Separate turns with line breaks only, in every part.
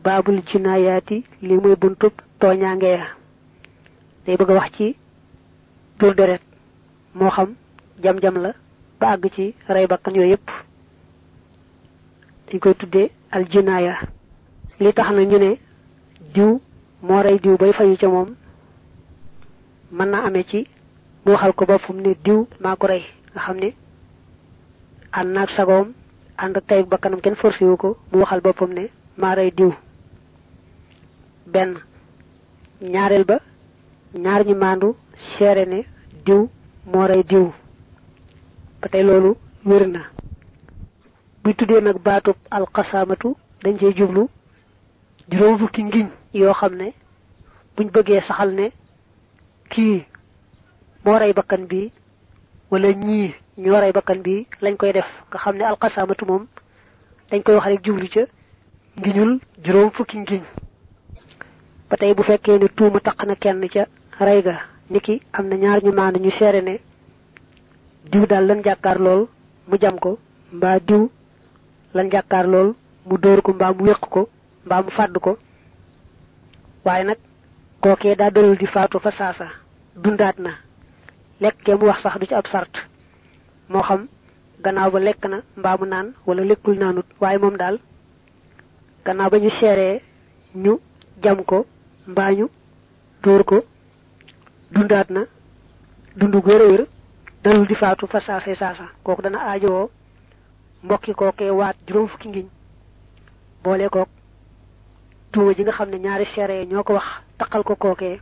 baabul jinaayaati li muy buntub tooñaange ya day bëgg a wax ci tur deret moo xam jam-jam la ba àgg ci rey bakkan yooyu yëpp dañ koy tuddee al jinaaya li tax na ñu ne diw moo rey diw bay fayu ca moom mën naa amee ci mu waxal ko boppam ne diw maa ko rey nga xam ne ànd naag sagoom ànd ak tey bakkanam kenn forcé wu ko mu waxal boppam ne maa rey diw benn ñaareel ba ñaar ñi maandu seere ne diw moo rey diw ba tey loolu wér na buy tuddee nag baatub alxasaamatu dañ cey jublu juróom fukki ngiñ yoo xam ne buñ bëggee saxal ne kii moo rey bakkan bi wala ñii ñoo rey bakkan bi lañ koy def nga xam ne alxasaamatu moom dañ koy wax rek jublu ca ngiñul juróom fukki ngiñ ba tey bu fekkee ne tuuma taq na kenn ca rey ga niki am na ñaar ñu maandu ñu seere ne diw daal lan jàkkaar lool mu jam ko mbaa diw lan jàkkaar lool mu dóor ko mbaa mu wéq ko mbaa mu fàdd ko waaye nag kookee daa dalul di faatu fa saasa dundaat na lekk ke mu wax sax du ci ab sart moo xam gannaaw ba lekk na mbaa mu naan wala lekkul naanut waaye moom daal gannaaw ba ñu seeree ñu jam ko mbaa ñu dóor ko dundaat na dundu gu wér dalul di faatu fa saasa saasa kooku dana aajowoo mbokki kookee waat juróom fukki ngiñ boole kook tuuma ji nga xam ne ñaari seere ñoo ko wax taqal ko kookee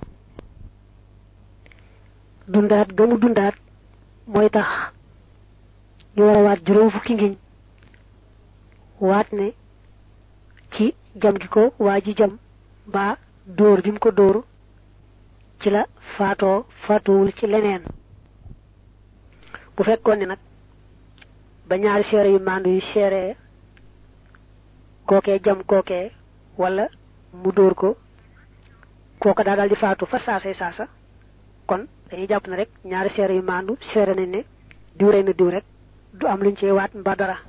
dundaat ga mu dundaat mooy tax ñu war a waat juróom fukki ngiñ waat ne ci jam gi ko waa ji jam ba dóor bi mu ko dóor ci la faatoo faatuwul ci leneen bu fekkoon ne nag ba ñaari seere yu maandu yu seere kookee jam kookee wala mu dóor ko kooka daa daal di faatu fa saasay saasa kon dañuy jàpp ne rek ñaari seere yu maandu seere nañ ne diw rey na diw rek du am luñ cee waat mbaa dara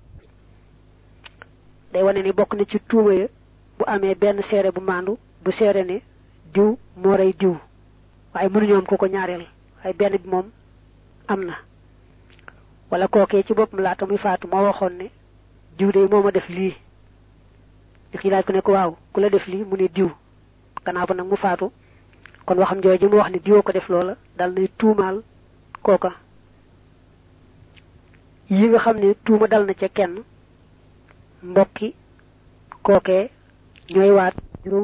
day wane ni bokk na ci tuuma ya bu amee benn seere bu maandu bu seere ne diw moo rey diw waaye mënuñu am ko ko ñaareel waaye benn bi moom am na wala kookee ci boppam laata muy faatu moo waxoon ne diw de moo ma def lii nit ñi laaj ko ne ko waaw ku la def lii mu ne diw gannaaw ba nag mu faatu kon waxam jooju mu wax ne diwoo ko def loola dal nay tuumaal kooka yi nga xam ne tuuma dal na ca kenn mbokki kookee ñooy waat juróom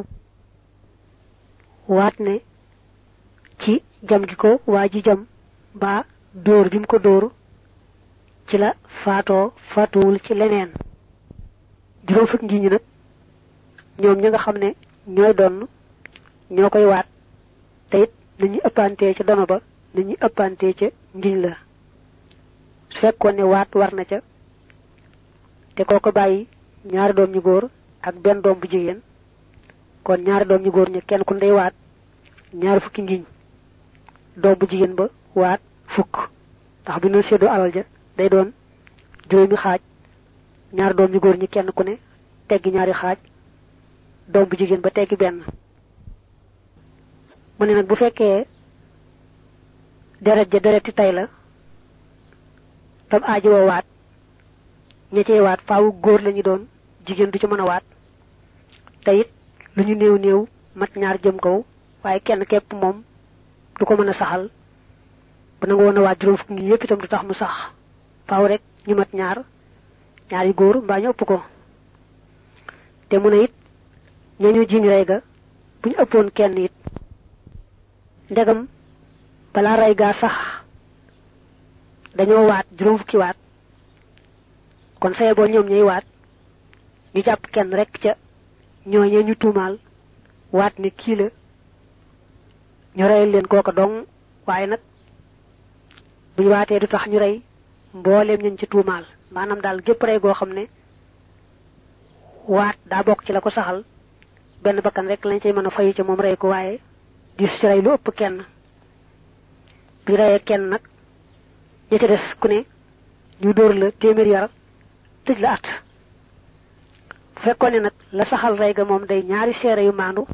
waat ne ci jam gi ko waa ji jam mbaa dóor bi mu ko dóor ci la faatoo faatuwul ci leneen juróom fukk ngi ñi nag ñoom ñi nga xam ne ñooy donn ñoo koy waat te it nañuy ëppantee ca dono ba nañuy ëppantee ca ngiñ la su fekkoon ne waat war na ca te kooko bàyyi ñaari doom ñu góor ak benn doom bu jigéen kon ñaari doom ñu góor ñi kenn ku ndey waat ñaari fukki ngiñ doom bu jigéen ba waat fukk ndax bu ñu séddoo alal ja day doon juróomi xaaj ñaari doom ñu góor ñi kenn ku ne teggi ñaari xaaj doom bu jigéen ba teggi benn mu ne nag bu fekkee deret ja dereti tay la tam aaji woo waat ña cey waat faawu góor lañu doon jigéen du ci mën a waat te it lu ñu néew néew mat ñaar jëm kaw waaye kenn képp moom du ko mën a saxal bu nangu woon a waat juróom fukki ngi yëpp itam du tax mu sax faaw rek ñu mat ñaar ñaari góor mbaa ñu ëpp ko te mu ne it ñañu jiñ rey ga bu ñu ëppoon kenn it ndegam balaa rey gaa sax dañoo waat juróom fukki waat kon saye boo ñoom ñuy waat ñu jàpp kenn rek ca ñooñee ñu tuumaal waat ni kii la ñu reyal leen kooka dong waaye nag bu ñu waatee du tax ñu rey mbooleem ñañ ci tuumaal maanaam daal gépp rey goo xam ne waat daa bokk ci la ko saxal benn bakkan rek lañ cay mën a fayu ca moom rey ko waaye di ci rey lu ëpp kenn bi reyee kenn nag ña ca des ku ne ñu dóor la téeméer yar tëj la at fekkoon ne nag la saxal rey ga moom day ñaari seere yu maandu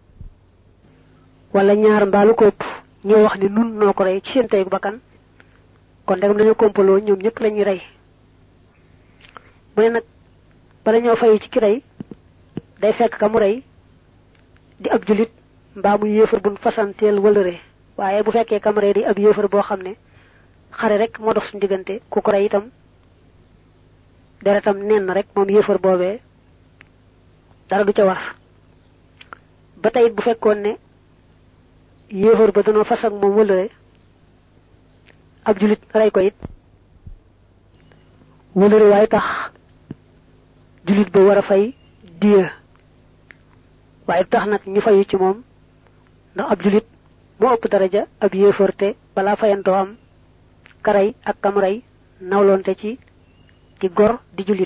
wala ñaar mbaalu ko ëpp ñoo wax ne nun noo ko rey ci seen tey bakkan kon ndegam dañoo kompaloo ñoom ñëpp lañuy rey mu ne nag bala ñoo fayu ci ki rey day fekk ka mu rey di ab julit mbaa mu yéefar buñ fasanteel wëlëre waaye bu fekkee ka mu rey di ab yéefar boo xam ne xare rek moo dox suñu diggante ku ko rey itam deretam nen na rek moom yéefar boobee dara du ca war ba tey bu fekkoon ne yéefar ba danoo fas ak moom wëlëre ab julit rey ko it wëlëre waaye tax julit ba war a fay diya waaye tax nag ñu fayu ci moom ndax ab julit moo ëpp daraja ab yéefar te balaa fayantoo am karay ak kam rey nawloonte ci ci gor di julit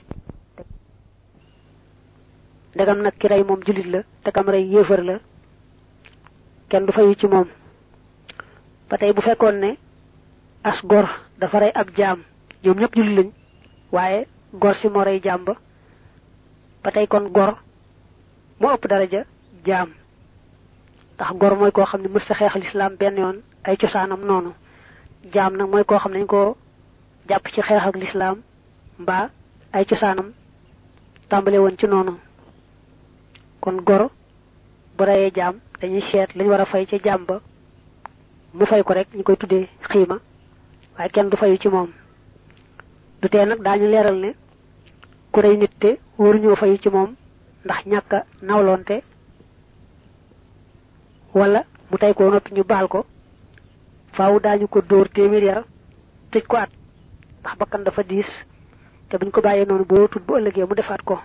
ndegam nag ki rey moom julit la te kam rey yéefar la kenn du fayu ci moom ba tey bu fekkoon ne as gor dafa rey ab jaam ñoom ñëpp julit lañ waaye gor si moo rey jaam ba ba tey kon gor moo ëpp daraja jaam ndax gor mooy koo xam ne mës sa xeex lislaam benn yoon ay cosaanam noonu jaam nag mooy koo xam ne dañ ko jàpp ci xeex ak lislaam mbaa ay cosaanam tàmbale woon ci noonu kon gor bu reyee jaam dañuy seet lañ war a fay ca jaam ba mu fay ko rek ñu koy tuddee xiima waaye kenn du fayu ci moom du tee nag daañu leeral ne ku rey nit te waruñoo fayu ci moom ndax ñàkk a nawloonte wala mu tey ko noppi ñu baal ko faaw daañu ko dóor téeméer yar tëj ko at ndax bakkan dafa diis te buñ ko bàyyee noonu boo tut bu ëllëgee mu defaat ko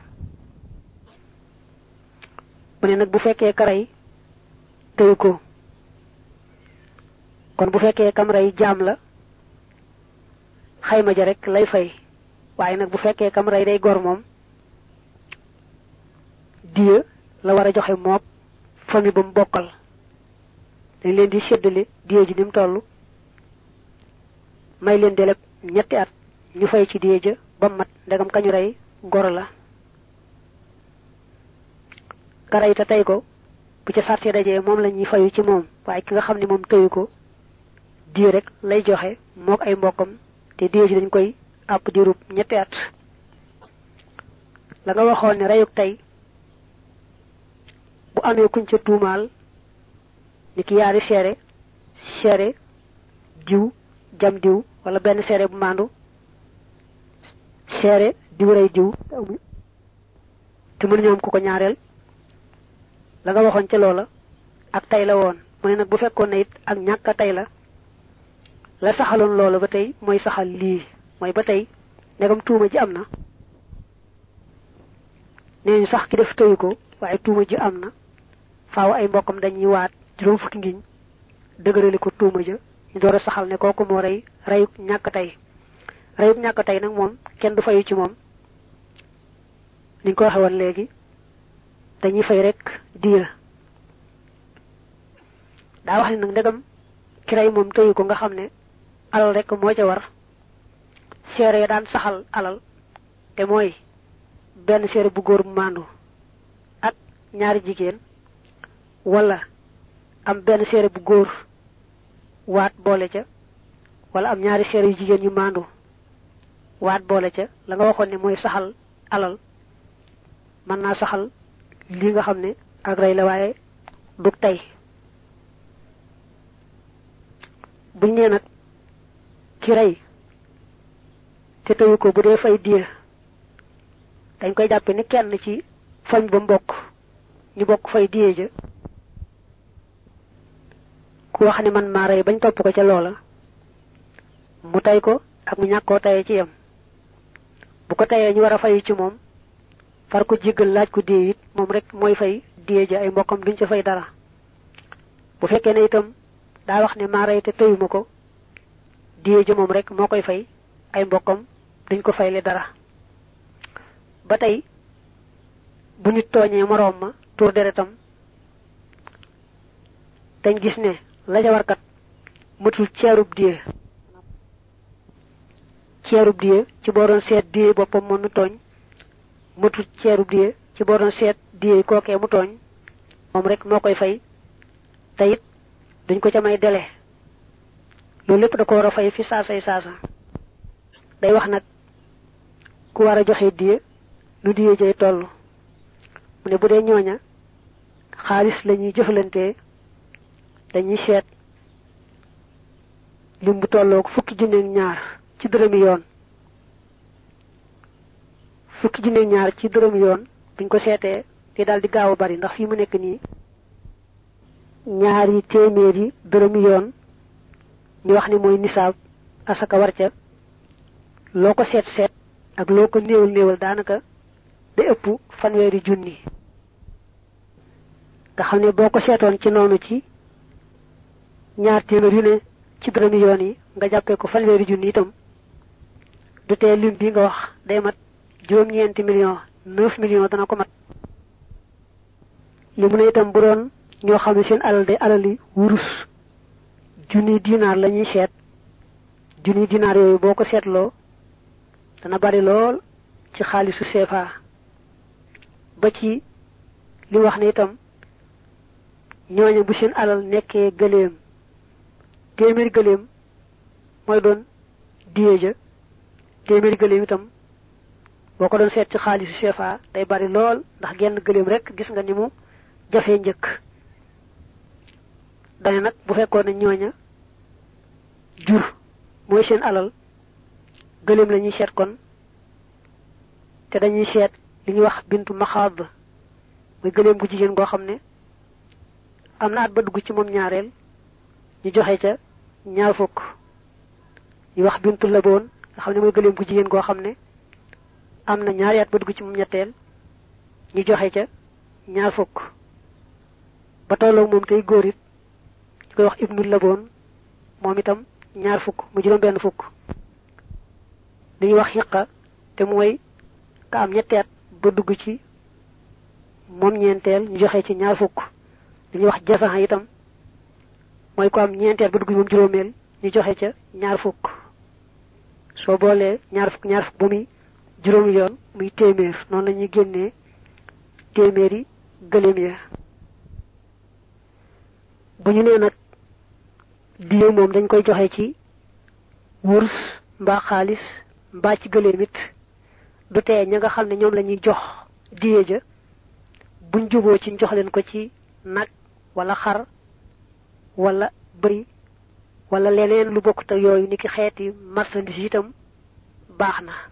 mu ne nag bu fekkee karay tëyu ko kon bu fekkee kam rey jaam la xayma ja rek lay fay waaye nag bu fekkee kam rey day gor moom diya la war a joxe mook famille ba mu bokkal dañ leen di séddale diya ji ni mu toll may leen deleb ñetti at ñu fay ci diya ja ba mat ndegam kañu rey gor la ka rey te tey ko bu ca sàrtee dajee moom la ñuy fayu ci moom waaye ki nga xam ne moom tëyu ko diya rek lay joxe mook ay mbokkam te diya ji dañ koy àpp diirub ñetti at la nga waxoon ne reyuk tey bu amee kuñ ca tuumaal ni ki yaari seere seere diw jam diw wala benn seere bu maandu seere diw rey diw te mënuñu am ku ko ñaareel la nga waxoon ca loola ak tey la woon mu ne nag bu fekkoon ne it ak ñàkk a tey la la saxaloon loola ba tey mooy saxal lii mooy ba tey ndegam tuuma ji am na nee ñu sax ki def tëyu ko waaye tuuma ji am na faaw ay mbokkam dañuy waat juróom fukki ngiñ dëgërale ko tuuma ja ñu door a saxal ne kooku moo rey reyub ñàkk tey reyub ñàkk tey nag moom kenn du fayu ci moom niñ ko waxe woon léegi dañuy fay rek diya daa wax ne nag ndegam ki rey moom tëyu ko nga xam ne alal rek moo ca war seere ya daan saxal alal te mooy benn seere bu góor bu maandu ak ñaari jigéen wala am benn seere bu góor waat boole ca wala am ñaari seere yu jigéen yu maandu waat boole ca la nga waxoon ne mooy saxal alal mën naa saxal lii nga xam ne ak rey la waaye dug tey buñ nee nag ki rey te tëyu ko bu dee fay diya dañ koy jàppe ni kenn ci fañ ba mbokk ñu bokk fay diye ja ku wax ne man maa rey bañ topp ko ca loola mu tey ko ak mu ñàkk koo tayee ci yem bu ko tayee ñu war a fayu ci moom far ko jéggal laaj ko diye it moom rek mooy fay diye ja ay mbokkam duñ ca fay dara bu fekkee ne itam daa wax ne maa rey te tëyuma ko diye ja moom rek moo koy fay ay mbokkam duñ ko fayle dara ba tey bu nit tooñee moroom ma tuur deretam dañ gis ne la ca warkat matul ceerub diye ceerub diye ci boo doon seet diye boppam moom nu tooñ matul ceerub diye ci boo doon seet diyee kookee mu tooñ moom rek moo koy fay te it duñ ko ca may dele loolu lépp da ko war a fay fi saasay saasa day wax nag ku war a joxe diye lu diye jay toll mu ne bu dee ñooña xaalis la ñuy jëflantee dañuy seet lim bu tolloog fukki junneeg ñaar ci dërëmi yoon fukki junneeg ñaar ci dërëmi yoon buñ ko seetee te daal di gaaw a bari ndax fii mu nekk nii ñaari téeméeri dërëmi yoon ñu wax ni mooy nisaab asaka war ca loo ko seet seet ak loo ko néewal néewal daanaka da ëpp fanweeri junni nga xam ne boo ko seetoon ci noonu ci ñaar téeméer yu ne ci dërëmi yoon yi nga jàppee ko fanweeri junni itam du tee lim bi nga wax day mat juróom-ñeenti million neuf million dana ko mat li mu ne itam bu doon ñoo xam ne seen alal day alali wurus junni dinaar la ñuy seet junni dinaar yooyu boo ko seetloo dana bari lool ci xaalisu CFA ba ci li wax ne itam ñooñu bu seen alal nekkee gëléem téeméeri gëléem mooy doon diye ja téeméeri gëléem itam boo ko doon seet ci xaalisu CFA day bari lool ndax genn gëléem rek gis nga ni mu jafee njëkk dane nag bu fekkoon ne ñooña jur mooy seen alal gëléem la ñuy seet kon te dañuy seet li ñuy wax bintu maxaad muy gëléem gu jigéen goo xam ne am na at ba dugg ci moom ñaareel ñu joxe ca ñaar fukk ñu wax bintu laboon nga xam ne mooy gëléem gu jigéen goo xam ne am na ñaari at ba dugg ci moom ñetteel ñu joxe ca ñaar fukk ba tolloo moom tey góor it ñu koy wax ibnu laboon moom itam ñaar fukk mu juróom benn fukk li ñuy wax xiqa te mooy ka am ñetti at ba dugg ci moom ñeenteel ñu joxe ci ñaar fukk li ñuy wax jasaxa itam mooy ko am ñeenteel ba dugg ci moom juróomeel ñu joxe ca ñaar fukk soo boolee ñaar fukk ñaar fukk bu muy juróomi yoon muy téeméer noonu la ñuy génnee téeméeri gëléem ya bu ñu nee nag diye moom dañ koy joxe ci wurs mbaa xaalis mbaa ci gëléem it du tee ña nga xam ne ñoom la ñuy jox diye ja buñ juboo ci jox leen ko ci nag wala xar wala bëy wala leneen lu bokkut ak yooyu ni ki xeeti marchandise itam baax na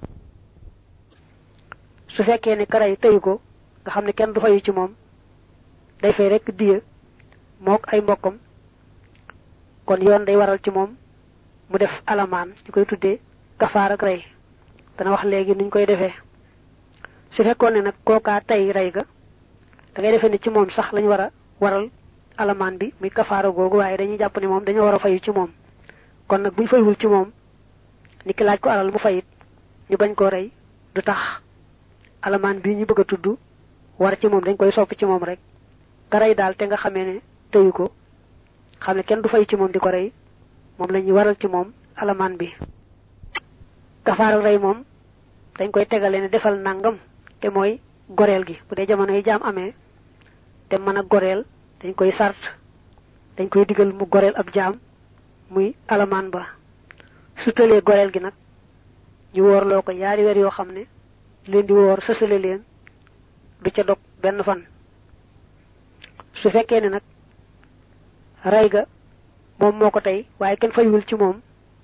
su fekkee ne karay tëyu ko nga xam ne kenn du fayu ci moom day fay rekk diye mook ay mbokkam kon yoon day waral ci moom mu def alamaan ñu koy tuddee kafaar ak rey dana wax léegi nuñ koy defee su fekkoon ne nag kookaa tey rey ga da ngay defee ne ci moom sax lañ war a waral alamaan bi muy kafaara googu waaye dañuy jàpp ne moom dañoo war a fayu ci moom kon nag buñ fayul ci moom ni ki laaj ko alal mu fayit ñu bañ koo rey du tax alamaan bii ñu bëgg a tudd war ci moom dañ koy sopp ci moom rek ka rey daal te nga xamee ne tëyu ko xam ne kenn du fay ci moom di ko rey moom la ñuy waral ci moom alamaan bi kafaaral rey moom dañ koy tegale ne defal nangam te mooy goreel gi bu dee jamono yi jaam amee te mën a goreel dañ koy sart dañ koy digal mu goreel ab jaam muy alamaan ba su tëlee goreel gi nag ñu woorloo ko yaari weer yoo xam ne leen di woor sësale leen du ca dog benn fan su fekkee ne nag rey ga moom moo ko tey waaye kenn fayul ci moom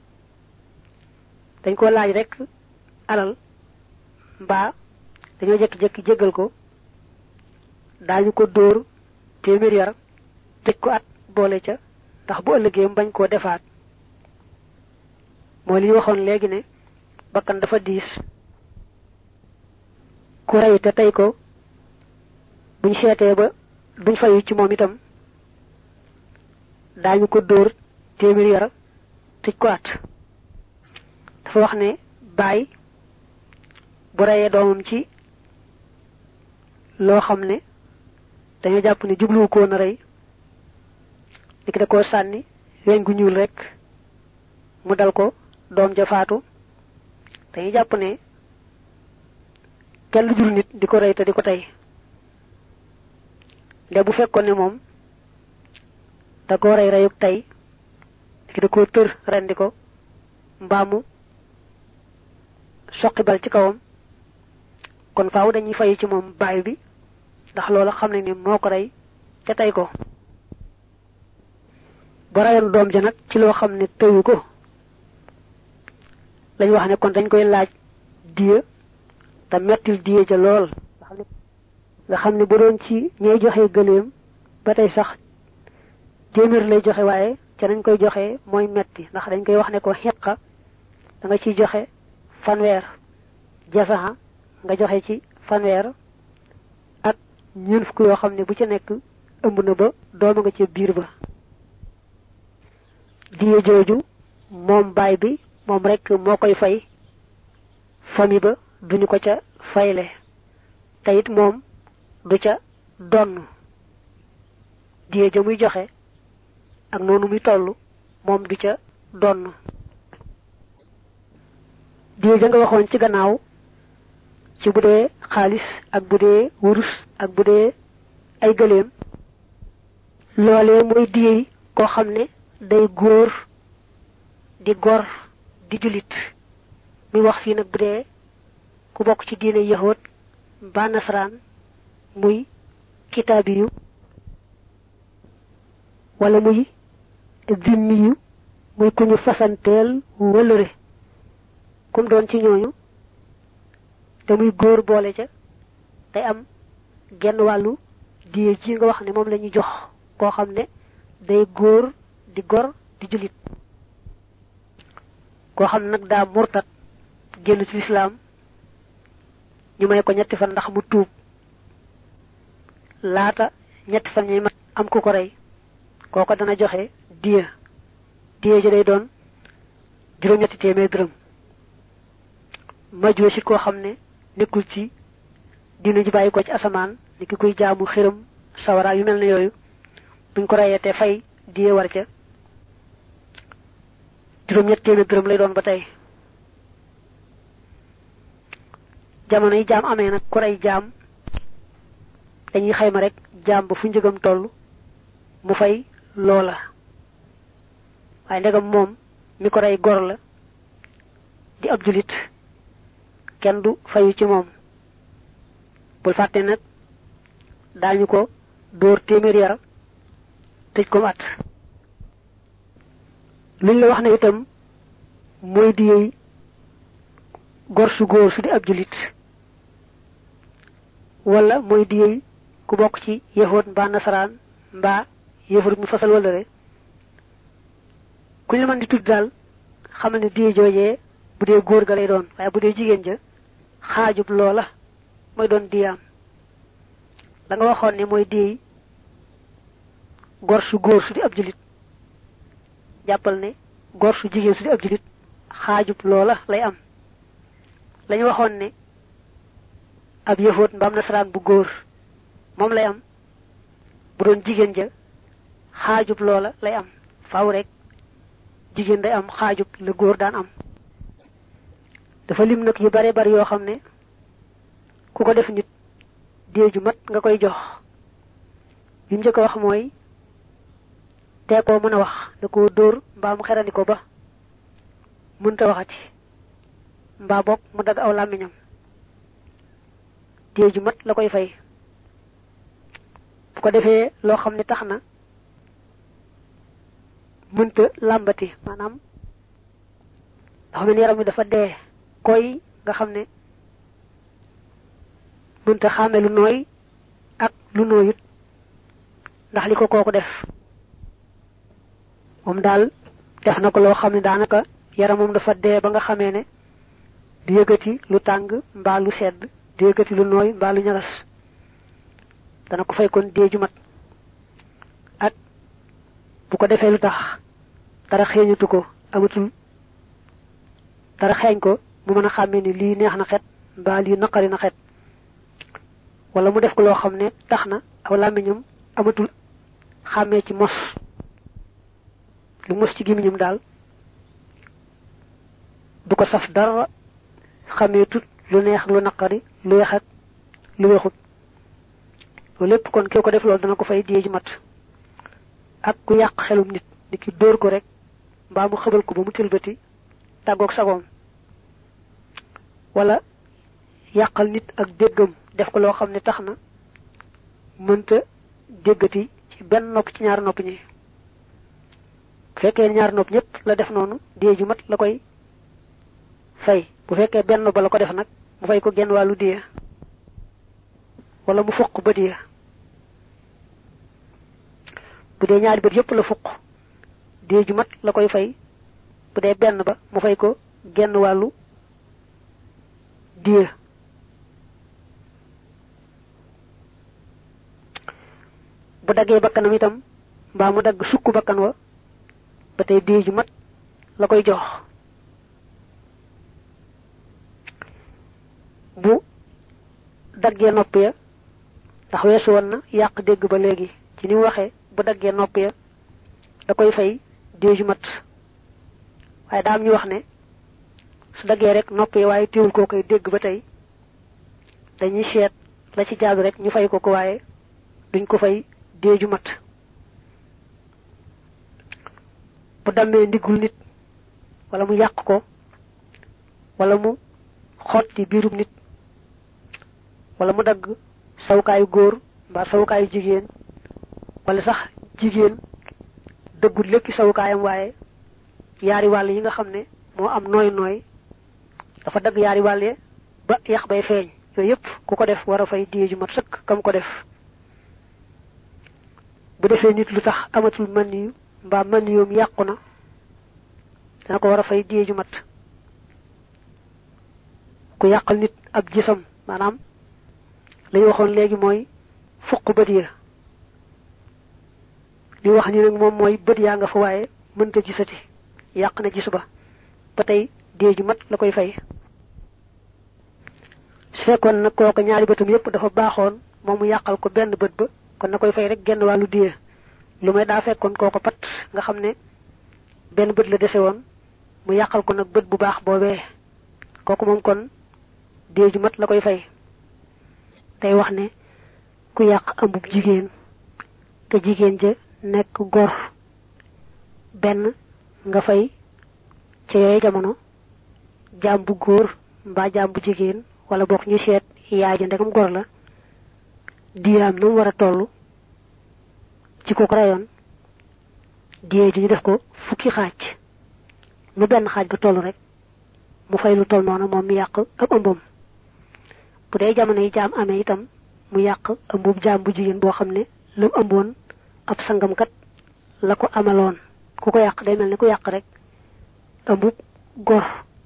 dañ ko laaj rek alal mbaa dañoo jekki-jekki jéggal ko daañu ko dóor téeméer yar tëj ko at boole ca ndax bu ëllëgee mu bañ koo defaat mooy li ñu waxoon léegi ne bakkan dafa diis ku rey te tey ko buñ seetee ba duñ fayu ci moom itam daañu ko dóor téeméer yar tëj ko at dafa wax ne baay bu reyee doomam ci loo xam ne dañoo jàpp ne jubluwu ko na rey li ki da koo sànni weñ gu ñuul rek mu dal ko doom ja faatu dañuy jàpp ne kenn lu jur nit di ko rey te di ko tey nde bu fekkoon ne moom da koo rey reyuk tey ki da koo tër rendi ko mbaamu soqi bal ci kawam kon faaw dañuy fayu ci moom baay bi ndax loola xam ne ni moo ko rey ca tey ko bu rayoon doom ja nag ci loo xam ne tëyu ko lañ wax ne kon dañ koy laaj diya te mettil diya ja lool nga xam ne bu doon ci ñay joxe gëléem ba tey sax téeméer lay joxe waaye ca nañ koy joxe mooy metti ndax dañ koy wax ne ko xiqa da nga ciy joxe fanweer jasaxa nga joxe ci fanweer ak ñeent fukk yoo xam ne bu ci nekk ëmb na ba dooma nga ca biir ba diye jooju moom baay bi moom rek moo koy fay famille ba duñu ko ca fayle te it moom du ca donn diye ja muy joxe ak noonu muy toll moom du ca donn diye ja nga waxoon ci gannaaw ci bu dee xaalis ak bu dee wurus ak bu dee ay gëléem loolee mooy diyey koo xam ne day góor di gor di julit muy wax fii nag bu dee ku bokk ci diine yahood mbaa nasaraan muy kitaabi yu wala muy zimmi yu muy ku ñu fasanteel wëlëre kum doon ci ñooñu te muy góor boole ca day am genn wàllu diye ji nga wax ne moom la ñuy jox koo xam ne day góor di gor di julit koo xam ne nag daa murtat génn ci lislaam ñu may ko ñetti fan ndax mu tuub laata ñetti fan ñuy mat am ku ko rey kooko dana joxe diya diya ji day doon juróom-ñetti téeméer dërëm majoo si koo xam ne nekkul ci dina ji bàyyi ko ci asamaan ni ki kuy jaamu xiram sawara yu mel ne yooyu buñ ko reyee te fay diye war ca juróom-ñett téeméer dërëm lay doon ba tey jamono yi jaam amee nag ku rey jaam dañuy xayma rek jaam ba fu njëgam toll mu fay loola waaye ndegam moom mi ko rey gor la di ab julit kenn du fayu ci moom bul fàtte nag daañu ko dóor téeméer yar tëj ko at luñ la wax ne itam mooy di yey gor su góor su di ab julit wala mooy di yey ku bokk ci yahood mbaa nasaraan mbaa yëfar mu fasal wala re ku ñu mën di tudd daal xamal ne diye joojee bu dee góor ga lay doon waaye bu dee jigéen ja xaajub loola mooy doon diyaam da nga waxoon ne mooy diye gor su góor su di ab julit jàppal ne gor su jigéen su di ab julit xaajub loola lay am lañu waxoon ne ab yëfoot mbaam nasaraan bu góor moom lay am bu doon jigéen ja xaajub loola lay am faaw rek jigéen day am xaajub la góor daan am dafa lim nag yu bare bari yoo xam ne ku ko def nit dee ju mat nga koy jox li mu njëkk a wax mooy tee koo mën a wax da koo dóor mbaa mu xerandi ko ba mënta waxati mbaa bokk mu dagg aw làmmiñam dee ju mat la koy fay bu ko defee loo xam ne tax na mënta làmbati maanaam dafa mel yaram wi dafa dee koy nga xam ne mënta xàmme lu nooy ak lu nooyut ndax li ko kooku def moom daal def na ko loo xam ne daanaka yaramam dafa dee ba nga xamee ne du yëgati lu tàng mbaa lu sedd du yëgati lu nooy mbaa lu ñagas dana ko fay kon dee ju mat ak bu ko defee lu tax dara xeeñatu ko amatul dara xeeñ ko mu mën a xàmmee ni lii neex na xet mbaa lii naqari na xet wala mu def ko loo xam ne tax na aw làmmiñam amatul xàmmee ci mos lu mos ci gémmiñam daal du ko saf dara xàmmee tut lu neex lu naqari lu weex ak lu weexut loolu lépp kon ki ko def loolu dana ko fay diye ju mat ak ku yàq xelum nit ni ki dóor ko rek mbaa mu xëbal ko ba mu tëlbati tàggoog sagoom wala yàqal nit ak déggam def ko loo xam ne tax na mënta déggati ci benn nopp ci ñaar nopp ñi bu fekkee ñaar nopp ñëpp la def noonu diye ju mat la koy fay bu fekkee benn ba la ko def nag mu fay ko genn wàllu diye wala mu fuq ba diye bu dee ñaari bët yëpp la fuq diye ju mat la koy fay bu dee benn ba mu fay ko genn wàllu diye bu daggee bakkanam itam mbaa mu dagg sukk bakkan wa ba tey diye ju mat la koy jox bu daggee nopp ya ndax weesu woon na yàq dégg ba léegi ci ni mu waxee bu daggee nopp ya da koy fay diye ju mat waaye daa am ñu wax ne su daggee rek nopp yi waaye téewul koo koy dégg ba tey dañuy seet la ci jaadu rek ñu fay ko ko waaye duñ ko fay diye ju mat bu dammee ndiggul nit wala mu yàq ko wala mu xotti biirub nit wala mu dagg sawukaayu góor mbaa sawukaayu jigéen wala sax jigéen dëggul lépp sawukaayam waaye yaari wàll yi nga xam ne moo am nooy nooy dafa dagg yaari wàll ba yax bay feeñ yooyu yëpp ku ko def war a fay diye ju mat sëkk kam ko def bu defee nit lu tax amatul man yu mbaa man yoom yàqu na dana ko war a fay diye ju mat ku yàqal nit ab gisam maanaam la ñu waxoon léegi mooy fuq bët ya li wax ni nag moom mooy bët yaa nga fa waaye mënta gisati yàq na gis ba ba tey diye ju mat la koy fay su fekkoon nag kooku ñaari bëtam yépp dafa baaxoon moom mu yàqal ko benn bët ba kon na koy fay rek genn wàllu diye lu may daa fekkoon kooko pat nga xam ne benn bët la dese woon mu yàqal ko nag bët bu baax boobee kooku moom kon diye ju mat la koy fay tey wax ne ku yàq ambub jigéen te jigéen ja nekk gor benn nga fay ca yooyu jamono jaam bu góor mbaa jaam bu jigéen wala bokk ñu seet yaay ja ndegam gor la diyaam nu mu war a toll ci ko ko rayoon diyee ji ñu def ko fukki xaaj nu benn xaaj ba toll rek mu fay lu toll noonu moom mi yàq ab ëmbam bu dee jamono yi jaam amee itam mu yàq ëmbub jaam bu jigéen boo xam ne lu ëmboon ab sangamkat la ko amaloon ku ko yàq day mel ni ku yàq rek ëmbub gor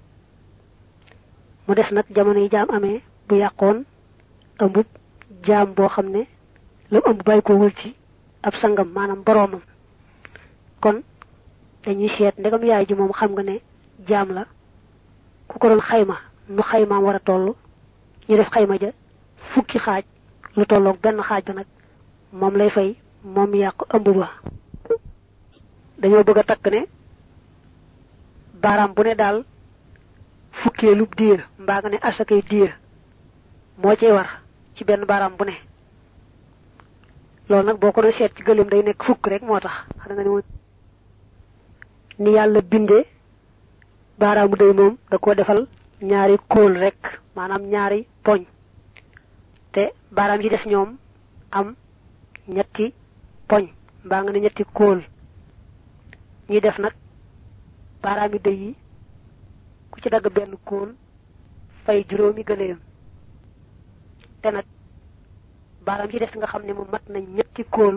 mu des nag jamono yi jaam amee bu yàqoon ëmbub jaam boo xam ne lu ëmb bàyyi ko wul ci ab sangam maanaam boroomam kon dañuy seet ndegam yaay ji moom xam nga ne jaam la ku ko doon xayma nu xaymaam war a toll ñu def xayma ja fukki xaaj lu tolloog benn xaaj ba nag moom lay fay moom yàq ëmb ba dañoo bëgg a takk ne baaraam bu ne daal fukkeelub diir mbaa nga ne asakay diir moo cee war ci benn baaraam bu ne loolu nag boo ko doon seet ci gëléem day nekk fukk rek moo tax xam nga ni moom ni yàlla bindee baaraamu day moom da ko defal ñaari kóol rek maanaam ñaari poñ te baaraam yi des ñoom am ñetti poñ mbaa nga ne ñetti kóol ñuy def nag baaraam yi day yi ku ci dagg benn kóol fay juróomi gëléem te nag baaraam yi des nga xam ne mu mat nañ ñetti kóol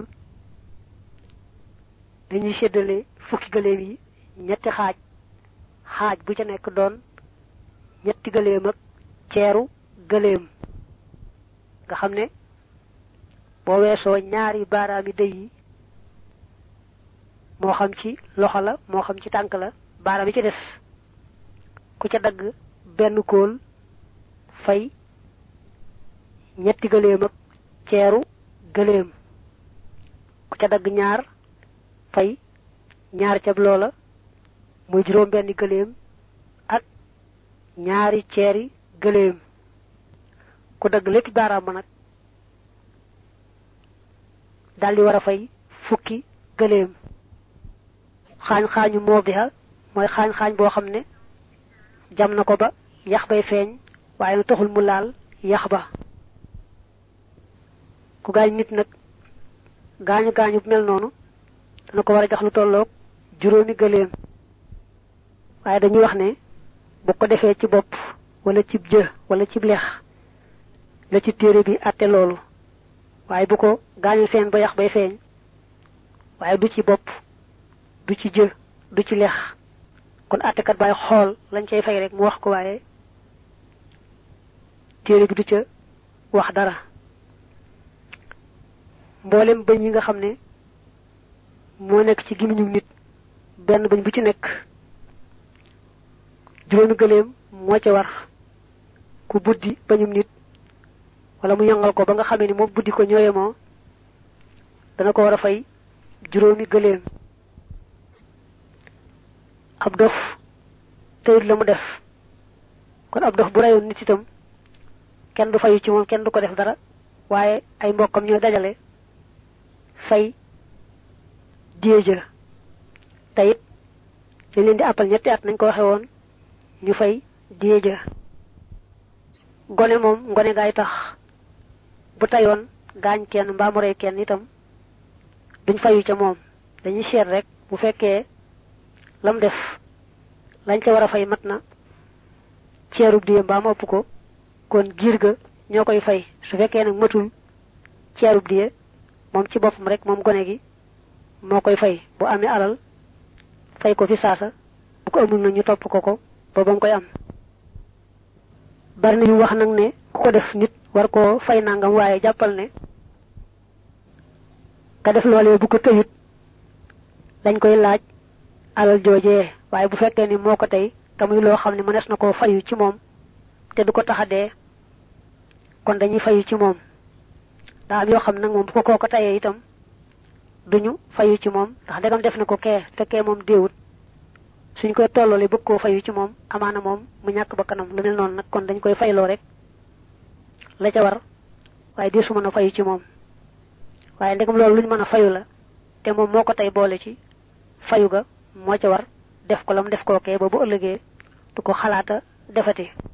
dañuy séddale fukki gëléem yi ñetti xaaj xaaj bu ca nekk doon ñetti gëléem ak ceeru gëléem nga xam ne boo weesoo ñaari baaraami dëy yi moo xam ci loxo la moo xam ci tànk la baaraam yi ci des ku ca dagg benn kóol fay ñetti gëléem ak ceeru gëléem ku ca dagg ñaar fay ñaar cab loola muy juróom benni gëléem ak ñaari ceeri gëléem ku dagg lépp baaraam ba nag daldi war a fay fukki gëléem xaañ xaañu moo biha mooy xaañ xaañ boo xam ne jam na ko ba yax bay feeñ waaye na taxul mu laal yax ba ku gaañ nit nag gaañu gaañu bu mel noonu dana ko war a jox lu tolloog juróomi gëléem waaye dañuy wax ne bu ko defee ci bopp wala cib jë wala cib leex la ci téere bi àtte loolu waaye bu ko gaañu seen ba yax bay feeñ waaye du ci bopp du ci jë du ci leex kon àttekat baay xool lañ cay fay rek mu wax ko waaye téere bi du ca wax dara mboolem bëñ yi nga xam ne moo nekk ci gimiñu nit benn bëñ bu ci nekk juróomi gëléem moo ca war ku buddi bañum nit wala mu yëngal ko ba nga xamee ni moom buddi ko ñooye moo dana ko war a fay juróomi gëléem ab dof teyut la mu def kon ab dof bu reyoon nit itam kenn du fayu ci moom kenn du ko def dara waaye ay mbokkam ñooy dajale fay diéja te it dañ leen di àppal ñetti at nañ ko waxe woon ñu fay diéja gone moom ngone gaay tax bu tayoon gaañ kenn mbaa mu rey kenn itam duñ fayu ca moom dañuy seet rek bu fekkee lam def lañ ca war a fay mat na ceerub diye mbaa mu ëpp ko kon giir ga ñoo koy fay su fekkee nag matul ceerub diye moom ci boppam rek moom gone gi moo koy fay bu amee alal fay ko fi saasa bu ko amul na ñu topp ko ko ba ba mu koy am bari na ñu wax nag ne ku ko def nit war koo fay nangam waaye jàppal ne ka def loolee bu ko tëyut dañ koy laaj alal joojee waaye bu fekkee ni moo ko tey te muy loo xam ne mënees na koo fayu ci moom te du ko tax a dee kon dañuy fayu ci moom daa am yoo xam nag moom bu ko kooko tayee itam duñu fayu ci moom ndax ndegam def na ko kee te kee moom déewut suñ koy tolloole bëgg koo fayu ci moom amaana moom mu ñàkk ba kanam lu mel noonu nag kon dañ koy fayloo rek la ca war waaye di su mën a fayu ci moom waaye ndegam loolu luñ mën a fayu la te moom moo ko tey boole ci fayu ga moo ca war def ko lam def kookee ba bu ëllëgee du ko xalaata defati